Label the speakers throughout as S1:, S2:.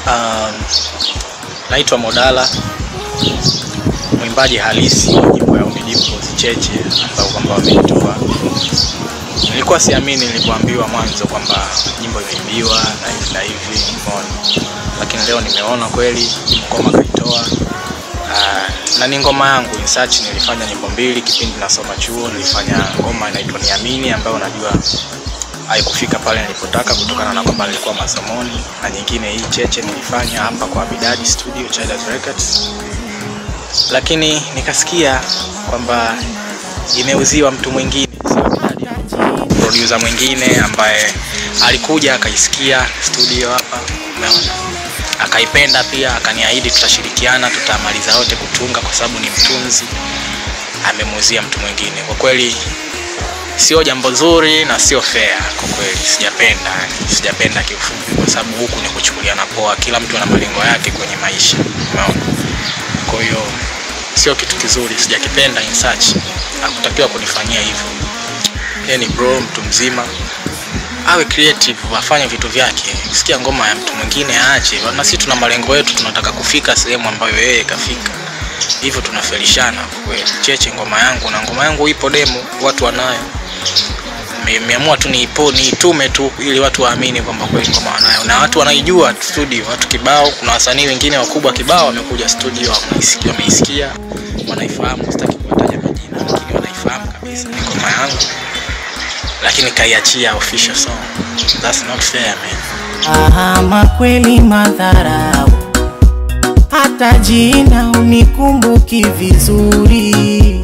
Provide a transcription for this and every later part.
S1: Um, naitwa Modala, mwimbaji halisi wa nyimbo ya Umidimpoz Cheche ambao kwamba wameitoa. Nilikuwa siamini nilipoambiwa mwanzo kwamba nyimbo imeimbiwa na hivi na hivi, umeona, lakini leo nimeona kweli ngoma kaitoa. Uh, na ni ngoma yangu in search. Nilifanya nyimbo mbili kipindi nasoma chuo, nilifanya ngoma inaitwa Niamini ambayo najua haikufika pale nilipotaka kutokana na kwamba nilikuwa masomoni, na nyingine hii Cheche nilifanya hapa kwa Abidadi Studio Childers Records, lakini nikasikia kwamba imeuziwa mtu mwingine, sio Abidadi, producer mwingine ambaye alikuja akaisikia studio hapa, umeona, akaipenda pia, akaniahidi tutashirikiana, tutamaliza wote kutunga kwa sababu ni mtunzi, amemuuzia mtu mwingine. Kwa kweli sio jambo zuri na sio fair kwa kweli, sijapenda sijapenda kiufupi, kwa sababu huku ni kuchukuliana poa. Kila mtu ana malengo yake kwenye maisha, umeona. Kwa hiyo sio kitu kizuri, sijakipenda. In search hakutakiwa kunifanyia hivyo. Yeye ni bro, mtu mzima, awe creative, afanye vitu vyake. Sikia ngoma ya mtu mwingine aache, na sisi tuna malengo yetu, tunataka kufika sehemu ambayo yeye kafika hivyo tunafelishana kwa kweli. Cheche ngoma yangu na ngoma yangu ipo demo, watu wanayo. Nimeamua tu niipo niitume tu ili watu waamini kwamba kweli ngoma wanayo, na watu wanaijua studio, watu kibao. Kuna wasanii wengine wakubwa kibao wamekuja studio, wameisikia, wameisikia, wanaifahamu. Sitaki kuwataja majina, lakini wanaifahamu kabisa ni ngoma yangu, lakini kaiachia official song. That's not fair man.
S2: Ama kweli madharau, hata jina unikumbuki vizuri.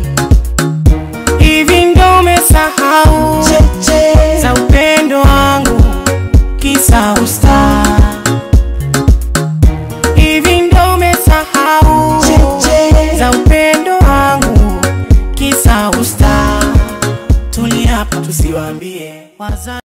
S2: Hivi ndo umesahau za upendo wangu kisa usta. Hivi ndo umesahau za upendo wangu kisa usta. Tuliapa tusiwaambie wazazi.